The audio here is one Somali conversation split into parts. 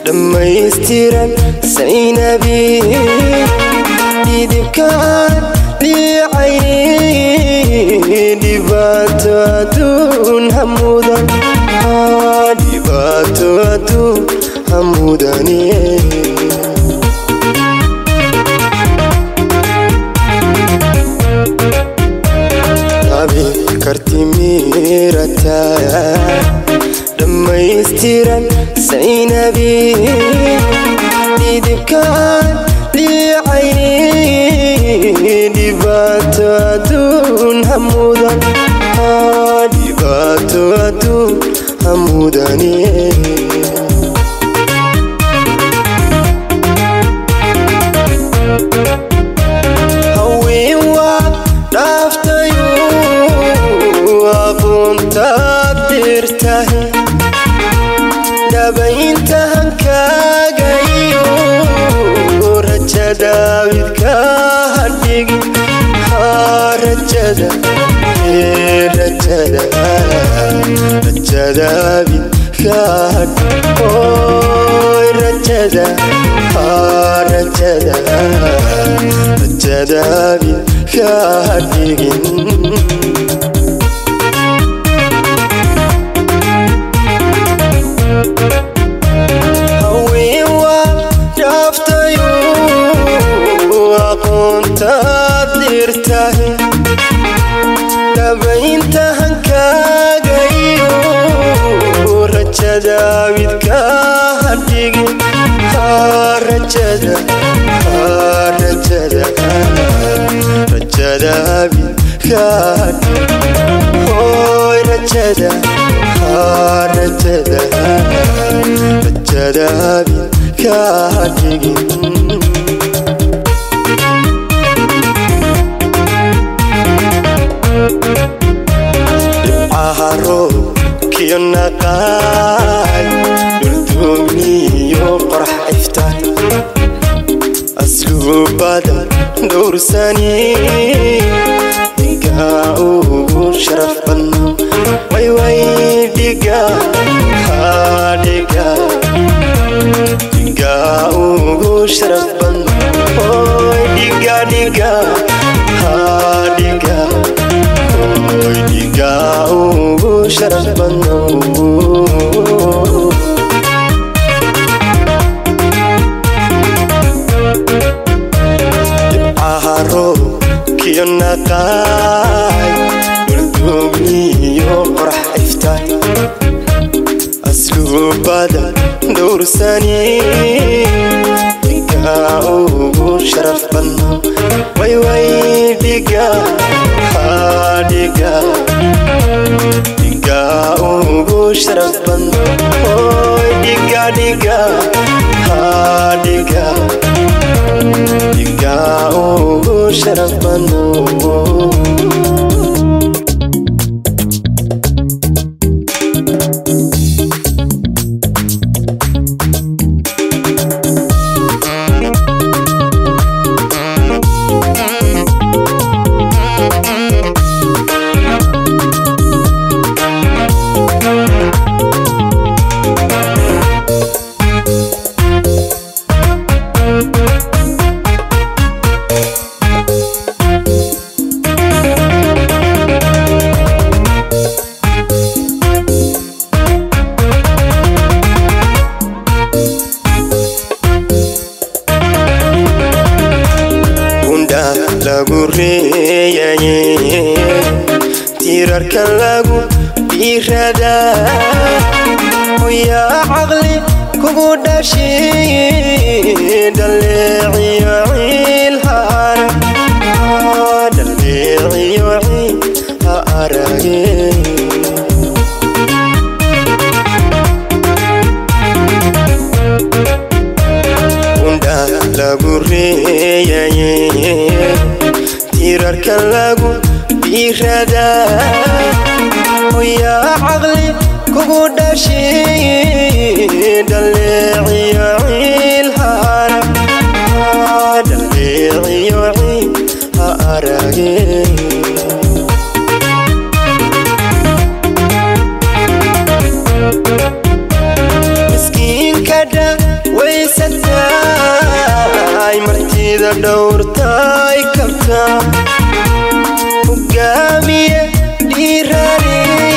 dhammaystiran saynabi dhidibkaan dhiicay dhibaato aduun hamudan dhibaato aduun hamudani abi kartimirata dhammaystiran saynabi dhidibkaan dhiicay dhibaato aduun hamudan dhibaato aduun hamudani haween waad dhaaftayu aqoontaad dirtahe dhabaynta hankaagayo rajada widka hadhigi rajada rajada rajada widka oy rajada rajada rajada widka hadhigin haween waa dhaaftayu aqoontaad dirtahe dhabaynta hankaagayo rajada widka hadhigi rajada rajada rajada widka hoy rajada rajada rajada widka hadhigin dhibcaharo kiyo naqaay dhulduuniyo qorax iftaan asluubada dhowrsani dhiga ugu sharaf badno wayway dhiga hadhiga dhiga ugu sharaf badno oy dhiga dhiga hadhiga oy dhiga ugu sharaf badno dhibcaharo kiyo naqaay dhulduugniyo qorax iftaan asluubada dhowrsani dhiga ugu sharaf badno wayway dhiga hadhiga dhiga ugu sharaf badno oy dhiga dhiga hadhiga dhiga ugu sharaf badno gunda lagu reeyaye tiirarka lagu dhiirada hoyaa caqli kugu dhashay dhaleeciyo ciil ha arag dhaleeciyo ciil ha arage gunda lagu reeyaye tiirarka lagu dhiirada hoyaa caqli kugu dhashay dhaleeciyo ciil ha arag dhaleeciyo ciil ha arage miskiinka dhawaysataay martida dhowrtaay kabtaa hogaamiye dhiirani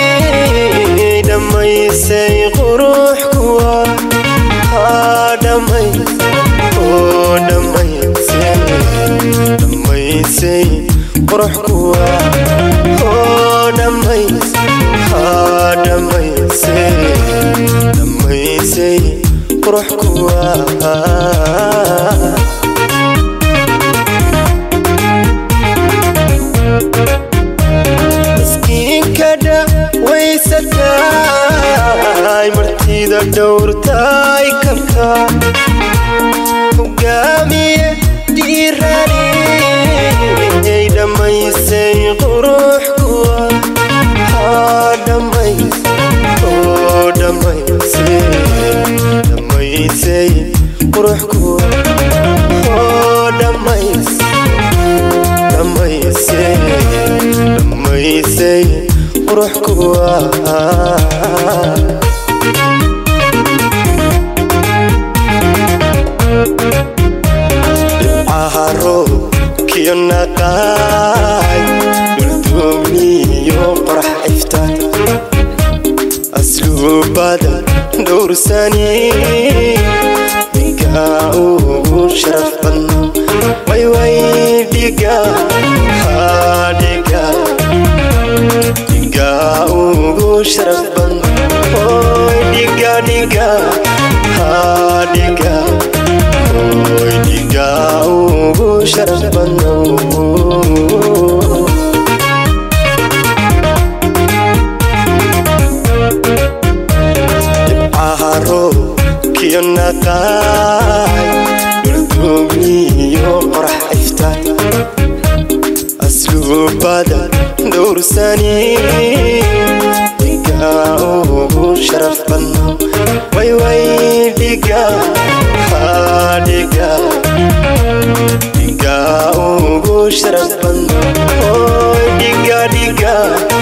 dhammaysay qurux kuwa haa dhammays oo dhammaysay dhammaysay qurux kuwa oo dhammays haa dhammaysay dhammaysay qurux kuwa miskiinka dhawaysataay martida dhowrtaay kabka hogaamiye dhiirani dhammaysay qurux kuwa haa dhammays oo dhammaysay dhammaysay qurux kuwa oo dhammays dhammaysay dhammaysay qurux kuwa dhibcaha roobkiyo naqaay dhulduumniyo qorax iftaan asluubada dhowrsani dhigaa ugu sharaf badno wayway dhiga haa dhiga dhigaa ugu sharaf badno oy dhiga dhiga haa dhiga oy dhigaa ugu sharaf badno dhibcaha roobkiyo naqaay dhulduumniyo qorax iftaan asluubada dhowrsani dhigaa ugu sharaf badno wayway dhiga haa dhiga dhigaa ugu sharaf badno oy dhiga dhiga